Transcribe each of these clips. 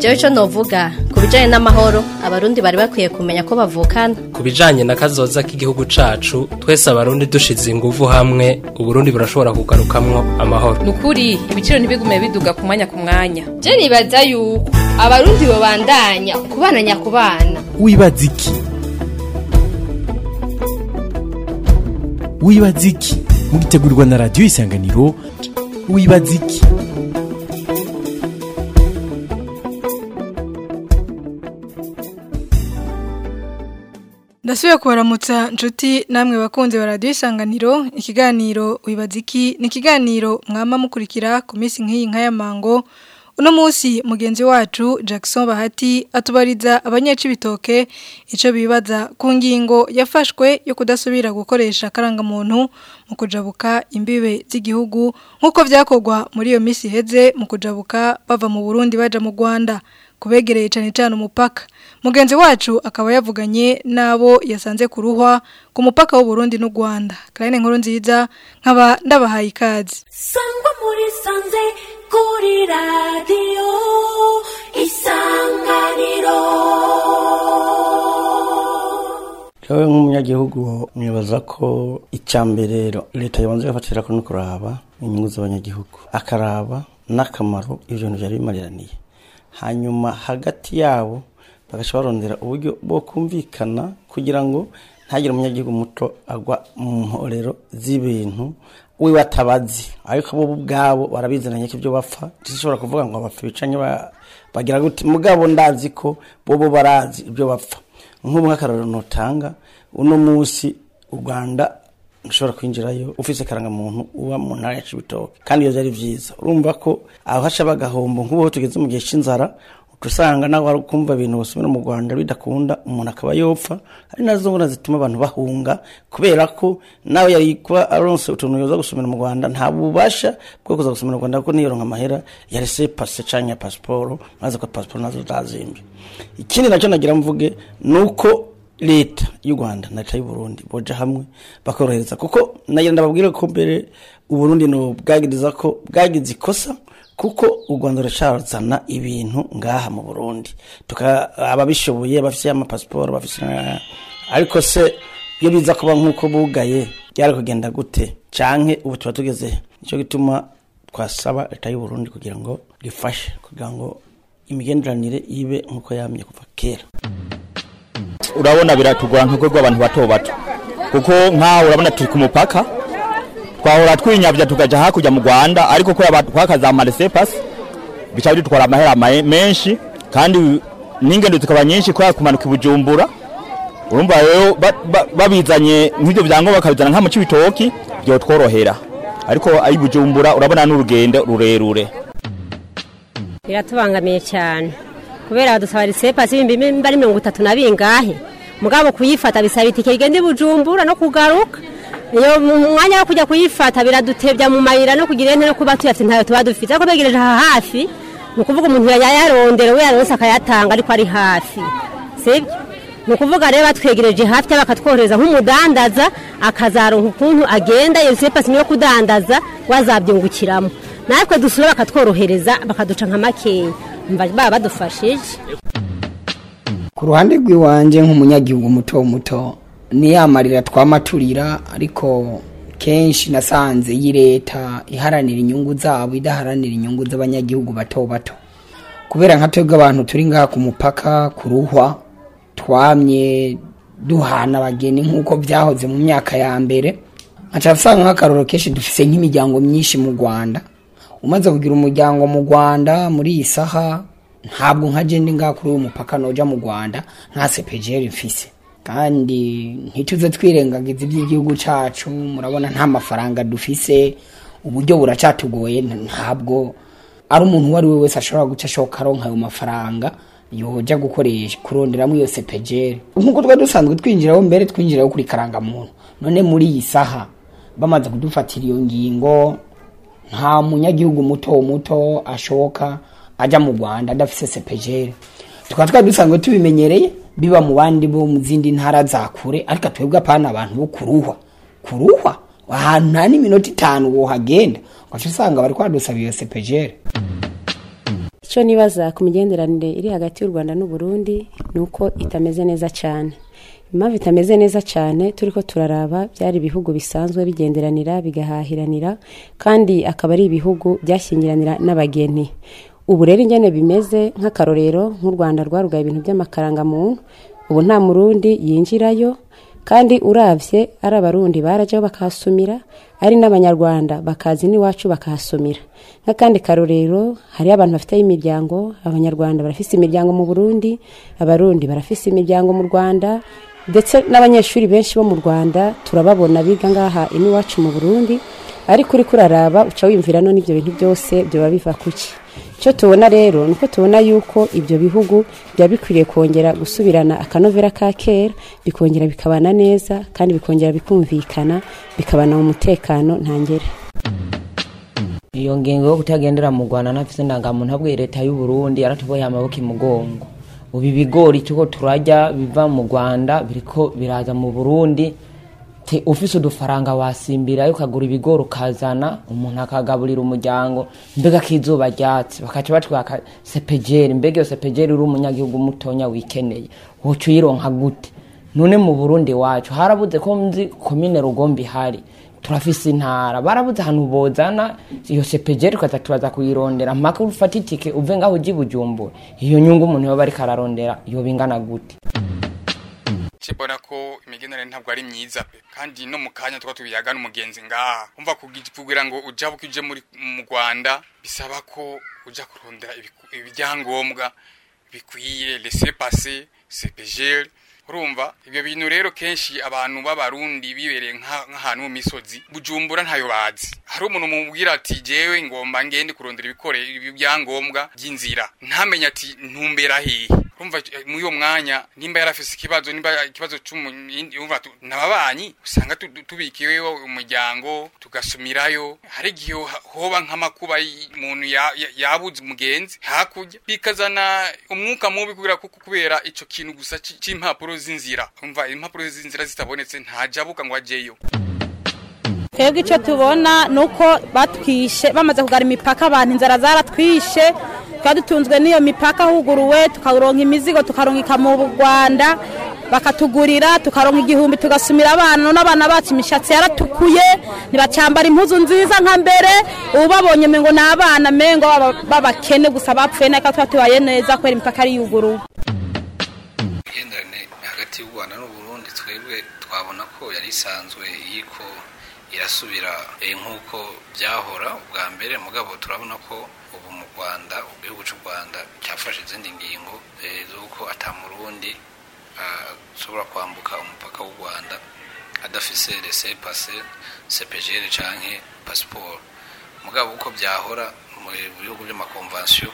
jewe ico novuga ku bijanye n'amahoro abarundi bari bakwiye kumenya ko bavukana ku bijanye na kazoza k'igihugu cacu twese abarundi dushize inguvu hamwe uburundi burashobora kugarukamwo amahoro nukuri ibiciro ntibigume biduga ku mwanya ku mwanya je nibaza yuko abarundi bobandanya kubana nyakubana wibaza iki wibaza iki mugitegurirwa na radiyo isanganiro wibaza iki ndasubiye kubaramutsa nshuti namwe bakunze ba radiyo isanganiro ikiganiro wibaza iki ni ikiganiro mwama mukurikira ku minsi nk'iyi nk'ayamango uno munsi mugenzi wacu Jackson Bahati atubariza abanyacibitoke ico bibaza ku ngingo yafashwe yo kudasubira gukoresha karangamuntu mu kujabuka imbibe z'igihugu nk'uko vyakorwa muri iyo misi heze mu kujabuka bava mu Burundi baja mu Rwanda kubegereye cyane cyane umupaka mugenzi wacu akaba yavuganye nabo yasanze kuruhwa ku mupaka w'u Burundi n'u Rwanda kandi nkuru nziza nkaba ndabahaye ikaze sangwa muri sanze kuri radiyo isanganiro Jewe nk'umunyagihugu nibaza ko icya mbere leta yabanza igafatira ko no kuraba inyungu z'abanyagihugu akaraba n'akamaro ibyo bintu byari bimariraniye hanyuma hagati yabo bagaca barondera uburyo bwo kumvikana kugira ngo ntagire umunyagihugu muto agwa mu mporero z'ibintu we batabazi ariko bo ubwabo barabizananye ko ibyo bapfa ntishobora kuvuga ngo bapfa bicanye bagira gute mugabo ndazi ko bo bo barazi ibyo bapfa nk'ubu nk'akarorero notanga uno munsi u rwanda ushobora kwinjirayo ufise karangamuntu uba mu ntara ya Cibitoke kandi iyo byari byiza urumva ko aho haca bagahombo nk'ubu tugeze mu gihe cy'inzara usanga nawe wari kumva ibintu basubira mu Rwanda bidakunda umuntu akaba yopfa ari nazo ngona zituma abantu bahunga kubera ko nawe yari kuba aronse utuntu yoza gusumira mu Rwanda nta bubasha bwo kuza gusumira mu Rwanda kuko niyoronka amahera ya rese passe canke passport maze ko passport nazo zazimbe ikindi nacyo nagira mvuge nuko leta y'u Rwanda na leta y'u Burundi boja hamwe bakorohereza kuko nagira ndababwire ko mbere u Burundi no bwagiriza ko bwagize ikosa kuko u Rwanda ruracazana ibintu ngaha mu Burundi tuka ababishoboye bafite amapasiporo bafite ariko se iyo biza kuba nk'uko bugaye byari kugenda gute canke ubu tuba tugeze nicyo gituma twasaba leta y'u Burundi kugira ngo rifashe kugira ngo imigenderanire ibe nk'uko yamye kuva kera urabona biratugora nk'uko rw'abantu bato bato kuko nk'aho urabona turi ku mupaka twahora twinyabya tukaja hakurya mu Rwanda ariko ko twakaza amarese pasi bica bidutwara amahera menshi kandi n'ingendo zikaba nyinshi kubera kumanuka ibujumbura urumva rero babizanye nk'ibyo byangombwa bakabizana nka mu cibitoki byo tworohera ariko ayi bujumbura urabona n'urugendo rurerure biratubangamiye cyane kubera badusaba risepasi ibihumbi bari mirongo itatu na bingahe mugabo kuyifata bisaba itike rigenda ibujumbura no kugaruka iyo mu mwanya wo kujya kuyifata biradutebya mu mayira no kugira ente no kuba tuyafite ntayo tuba dufite ariko begereje aha hafi ni ukuvuga umuntu yayarondera we yaronse akayatanga ariko ari hafi sibyo ni ukuvuga rero batwegereje hafi cyangwa bakatworohereza nk'umudandaza akazaronka ukuntu agenda iyo sepasi yo kudandaza wazabyungukiramo natwe dusura bakatworohereza bakaduca nka makeya baba badufashije ku ruhande rw'iwanjye nk'umunyagihugu muto muto niyamarira twamaturira ariko kenshi nasanze iyi leta iharanira inyungu zabo idaharanira inyungu z'abanyagihugu bato bato kubera nka twebwe abantu turi ngaha ku mupaka ku ruhwa twamye duhana abageni nk'uko byahoze mu myaka ya mbere nkaca usanga nk'akaroro kenshi dufise nk'imiryango myinshi mu rwanda umaze kugira umuryango mu rwanda muri iyi saha ntabwo nka jende ngaha kuri uyu mupaka noja mu rwanda nta sepejeri mfise kandi ntituze twirengagiza iby'igihugu cyacu murabona nta mafaranga dufise uburyo buracatugoye ntabwo ari umuntu uwo ari we wese ashobora guca ashoka aronka ayo mafaranga yoja gukoresha kuronderamo iyo sepejeri nk'uko twari dusanzwe twinjiraho mbere twinjiraho kuri karangamuntu none muri iyi saha bamaze kudufatira iyo ngingo nta munyagihugu muto muto ashoka ajya mu rwanda adafise sepejeri tukaba twari dusanzwe tubimenyereye biba mu bandi bo mu zindi ntara za kure ariko twebwe apana abantu bo kuruhwa kuruhwa ahantu nta n'iminota itanu wohagenda ugaca usanga bari kwadusaba iyo sepejeri icyo nibaza ku migenderanire iri hagati y'u rwanda n'u Burundi ni uko itameze neza cyane impamvu itameze neza cyane turi ko turaraba byari ibihugu bisanzwe bigenderanira bigahahiranira kandi akaba ari ibihugu byashyingiranira n'abageni ubu rero ingene bimeze nk'akarorero nk'u rwanda rwarugaye ibintu by'amakarangamuntu ubu nta murundi yinjirayo kandi urabye ari abarundi barajyaho bakahasumira ari n'abanyarwanda bakaza n'iwacu bakahasumira nk'akandi karorero hariho abantu bafite imiryango abanyarwanda barafise imiryango mu burundi abarundi barafise imiryango mu rwanda ndetse n'abanyeshuri benshi bo mu rwanda turababona biga ngaha iwacu mu burundi ariko uri kuraraba uca wiyumvira no n'ibyo bintu byose byaba biva kuki icyo tubona rero ni uko tubona yuko ibyo bihugu byaba bikwiriye kongera gusubirana akanovera ka kera bikongera bikabana neza kandi bikongera bikumvikana bikabana mu mutekano ntangere iyo ngingo yo kutagendera mu rwanda ntafise indangamuntu abwiye leta y'u burundi yaratuboye amaboko imugongo ubu ibigori tuko turajya biva mu rwanda biriko biraza mu burundi te ufise udufaranga wasimbirayo ukagura ibigori ukazana umuntu akagaburira umuryango mbega kizuba ryatsi bakaca batwaka sepejeri mbega iyo sepejeri uri umunyagihugu mutonya wikeneye woca uyironka gute none mu burundi wacu harabuze ko nzi komine rugombi ihari turafise intara barabuze ahantu bozana iyo sepejeri ukaza turaza kuyirondera mpaka ufata itike uve ngaho uji bujumbura iyo nyungu umuntu yoba ariko ararondera yoba ingana gute kibona ko imigenderanire ntabwo ari myiza pe kandi no mu kanya tuba tubiyaga n'umugenzi ngaha umva kugira ngo ujabuke uje muri mu Rwanda bisaba ko uja kurondera ibyangombwa bikwiye laisser passer CPGL urumva ibyo bintu rero kenshi abantu b'abarundi bibereye nk'ahantu mu misozi bujumbura ntayo bazi hari umuntu mubwira ati jewe ngomba ngende kurondera ibikore ibyangombwa by'inzira ntamenye ati ntumbera hehe urumva muri uwo mwanya nimba yarafise ikibazo nimba ikibazo cy'umva nababanyi usanga tubikiwe umuryango tugasumirayo hari igihe hoba nk'amakuba umuntu yabuze umugenzi hakurya bikazana umwuka mubi kubera kubera ico kintu gusa c'impapuro z'inzira umva impapuro z'inzira zitabonetse ntajabuka ngo ajyeyo twebwe icyo tubona ni uko batwishe bamaze kugara imipaka abantu inzara zaratwishe tukaba dutunzwe n'iyo mipaka huguruwe tukaronka imizigo tukarongika mu rwanda bakatugurira tukaronka igihumbi tugasumira abana n'abana bacu imishatsi yaratukuye ntibacambara impuzu nziza nka mbere ubu babonye ngo ni abana mengo b'abakene gusa bapfuye neka tuba tubaye neza kubera imipaka ari yuguruwe imigenderanire hagati y'u rwanda n'uburundi twebwe twabona ko yari isanzwe yiko irasubira nk'uko byahora ubwa mbere mugabo turabona ko ubu mu rwanda igihugu cy'u rwanda cyafashe izindi ngingo z'uko atamurundi ashobora kwambuka umupaka w'u rwanda adafise rese pase sepejere cyangwa pasiporo mugabo uko byahora mu bihugu by'amakonvansiyo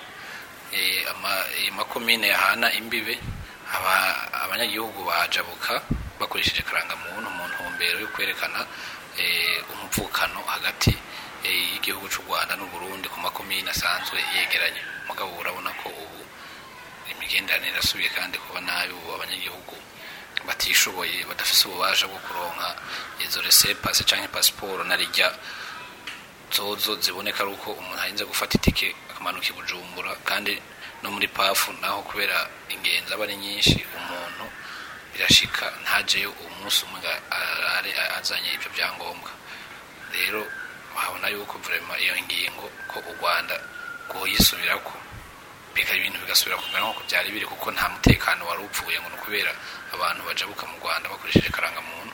amakomine yahana imbibe abanyagihugu bajabuka bakoresheje karangamuntu mu ntumbero yo kwerekana umupfukano hagati y'igihugu cy'u rwanda n'uburundi ku makomine asanzwe yegeranye mugabo urabona ko ubu imigenderanire irasubiye kandi kuba nabi ubu abanyagihugu batishoboye badafite ububasha bwo kuronka izo resepase cyangwa pasiporo na rijya zozo ziboneka ari uko umuntu ahinze gufata itike akamanuka i bujumbura kandi no muri pafu naho kubera ingenzi aba ari nyinshi umuntu birashika ntajeyo umunsi umwe arare azanye ibyo byangombwa rero wahabona yuko vrema iyo ngingo ko u rwanda rwoyisubirako bikaba ibintu bigasubira kumera nk'uko byari biri kuko nta mutekano wari upfuye ngo ni ukubera abantu bajabuka mu rwanda bakoresheje karangamuntu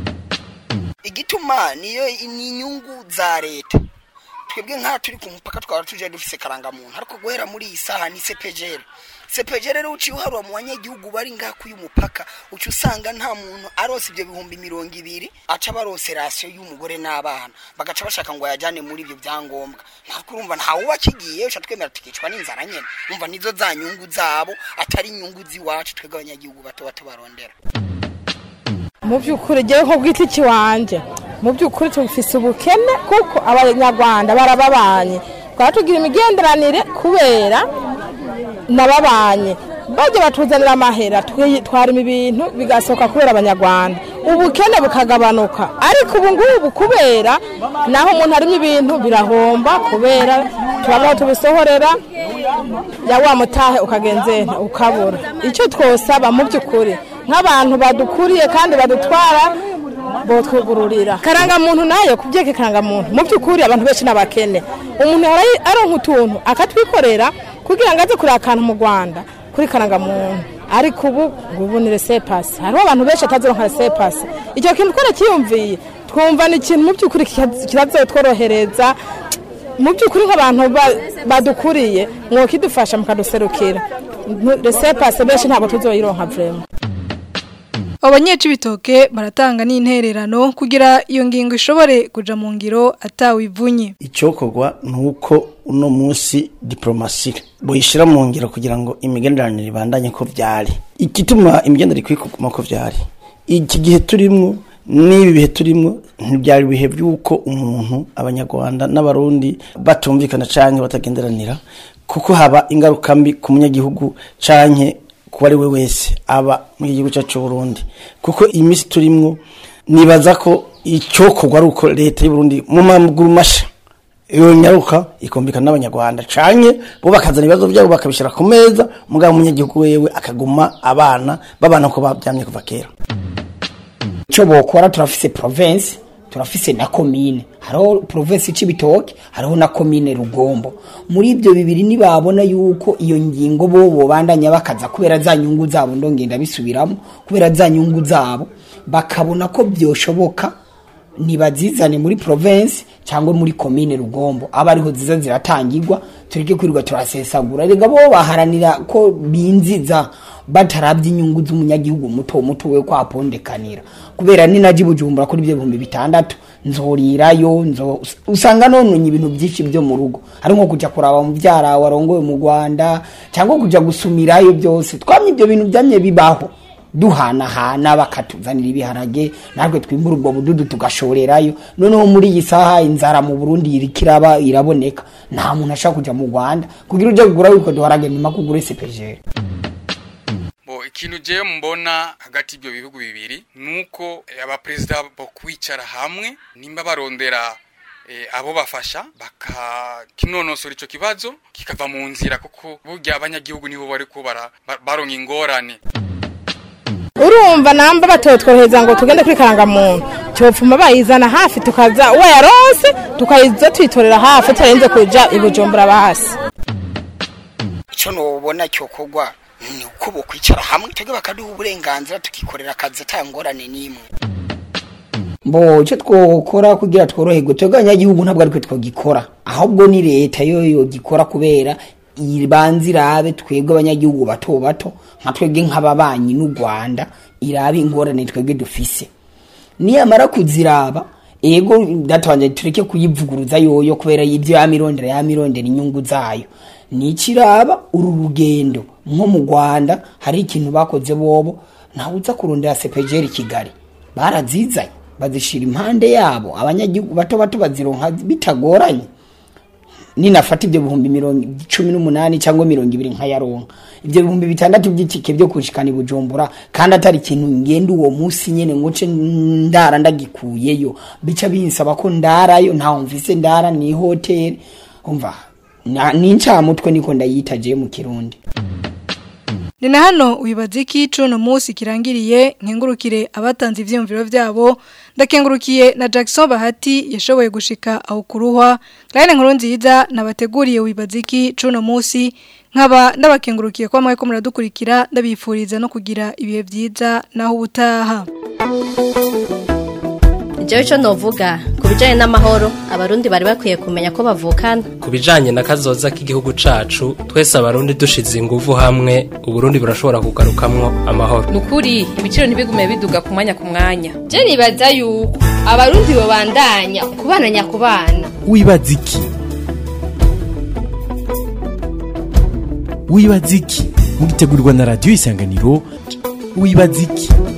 igituma niyo ni inyungu za leta twebwe nk'aha turi ku mupaka twaba tuje dufise karangamuntu ariko guhera muri iyi saha ni sepejere sepejere rero uciye uharura mu banyagihugu bari ngaha k'uyu mupaka uca usanga nta muntu arose ibyo bihumbi mirongo ibiri aca barose rasiyo y'umugore n'abana bagaca bashaka ngo yajyane muri ibyo byangombwa ntabwo urumva ntawe uba akigiye uca twemera tukicwa n'inzara nyine umva nizo za nyungu zabo atari inyungu z'iwacu twebwe abanyagihugu bato bato barondera mu by'ukuri ngewe nko bwite ikiwanje mu by'ukuri tubifise ubukene kuko abanyarwanda barababanye twaba tugira imigenderanire kubera nababanye bajya batuzanira amahera twi- twarima ibintu bigasohoka kubera abanyarwanda ubukene bukagabanuka ariko ubu ngubu kubera naho umuntu arimo ibintu birahomba kubera turabona tubisohorera ya wa mutahe ukagenzera ukabura icyo twosaba mu by'ukuri nk'abantu badukuriye kandi badutwara botwugururira karangamuntu nayo kubyeka karangamuntu mu by'ukuri abantu benshi n'abakene umuntu ahora yi- aronka utuntu akatwikorera kugira ngo aze kureba akantu mu rwanda kuri karangamuntu ariko ubu ngo ubu ni resepasi hariho abantu benshi atazironka resepasi icyo kintu twarakiyumviye twumva ni ikintu mu by'ukuri kirazotworohereza mu by'ukuri nk'abantu ba- badukuriye mwokidufasha mukaduserukira Ntu- resepasi benshi ntabwo tuzoyironka vrema Abanyecibitoke baratanga n'intererano kugira iyo ngingo ishobore kuja mu ngiro atawivunye. icyokorwa ni uko uno munsi diporomasi buyishyira mu ngiro kugira ngo imigenderanire ibandanye ko byari igituma imigenderanire ikwiye kuguma ko byari iki gihe turimo n'ibi bihe turimo ntibyari ibihe by'uko umuntu abanyarwanda n'abarundi batumvikana cyangwa batagenderanira kuko haba ingaruka mbi ku munyagihugu cyangwa ku ari we wese aba mu gihugu cyacu cy'u Burundi kuko iyi minsi turimo nibaza ko icyokorwa ari uko leta y'u Burundi mu maguru masha iyo nyaruka ikumvikana n'abanyarwanda canye bo bakazana ibibazo byabo bakabishyira ku meza mugabo umunyagihugu wewe akaguma abana babana ko babyamye kuva kera icyo bokora turafise province turafise na komine hariho province c'ibitoke hariho na komine rugombo muri ibyo bibiri nibabona yuko iyo ngingo bo bobandanya bakaza kubera za nyungu zabo ndongenda bisubiramo kubera za nyungu zabo bakabona ko byoshoboka nibazizane muri province cyangwa muri komine rugombo aba ariho ziza ziratangirwa tureke kwirirwa turasesagura rega bo baharanira ko binziza batarabye inyungu z'umunyagihugu muto muto we kwapondekanira kubera ni naji bujumbura kuri ibyo bihumbi bitandatu nzorirayo nzo usanga nononye ibintu byinshi byo mu rugo hari nko kujya kuraba mubyara warongoye mu Rwanda cyangwa kujya gusumirayo byose twamye ibyo bintu byamye bibaho duhanahana bakatuzanira ibiharage natwe twimbura ubwo bududu tugashorerayo noneho muri iyi saha inzara mu Burundi iriko iraba iraboneka nta muntu ashaka kujya mu Rwanda kugira uje kugura wiko duharage nyuma kugura CPG bo ikintu jewe mbona hagati y'ibyo bihugu bibiri nuko eh, abaperezida bo kwicara hamwe nimba barondera eh, abo bafasha bakakinonosora ico kibazo kikava mu nzira kuko burya abanyagihugu nibo bariko bara- ba- baronka ingorane urumva namba batotworohereza ngo tugende kuri karangamuntu cyopfuma bayizana hafi tukaza wayaronse tukayiza tuyitorera hafi tutarenze kuja i bujumbura basi icyo nubona cyokorwa ni uko bokwicara hamwe twebwe bakaduha uburenganzira tukikorera akazi ata ngorane n'imwe mbo icyo twokora kugira tworoherwe twebwe abanyagihugu ntabwo ariko twogikora ahubwo ni leta yo yogikora kubera ibanza irabe twebwe abanyagihugu bato bato nka twebwe nk'ababanyi n'u rwanda irabe ingorane twebwe dufise niyamara kuziraba ego datwanje tureke kuyivuguruza yoyo kubera ibyo yamirondera yamirondera inyungu zayo nikiraba uru rugendo nko mu rwanda hari ikintu bakoze bobo ntawe uza kurondera sepejeri kigali barazizanye bazishira impande yabo abanyagihugu bato bato bazironka bitagoranye ninafata ibyo bihumbi mirongo cumi n'umunani cyangwa mirongo ibiri nkayaronka ibyo bihumbi bitandatu by'itike byo kushikana i bujumbura kandi atari ikintu ngenda uwo munsi nyene ngo nce ndara ndagikuyeyo bica binsaba ko ndarayo ntaho mvise ndara ni hoteli umva na- ni ncamutwe niko ndayita je mu kirundi Ni na hano ubibaza iki cuno munsi kirangiriye nkengurukire abatanze ivyumviro vyabo ndakengurukiye na Jackson Bahati yashoboye gushika aho kuruhwa Claire nkuru nziza nabateguriye ubibaza iki cuno munsi nkaba ndabakengurukiye kwa mwe ko muradukurikira ndabifuriza no kugira ibihe vyiza naho ubutaha Jewe ico novuga ku bijanye n'amahoro abarundi bari bakwiye kumenya ko bavukana ku bijanye na kazoza k'igihugu cacu twese abarundi dushize inguvu hamwe uburundi burashobora kugarukamwo amahoro nukuri ibiciro ntibigume biduga ku mwanya ku mwanya je nibaza yuko abarundi bobandanya kubana nyakubana wibaza iki wibaza iki mugitegurirwa na radiyo isanganiro wibaza iki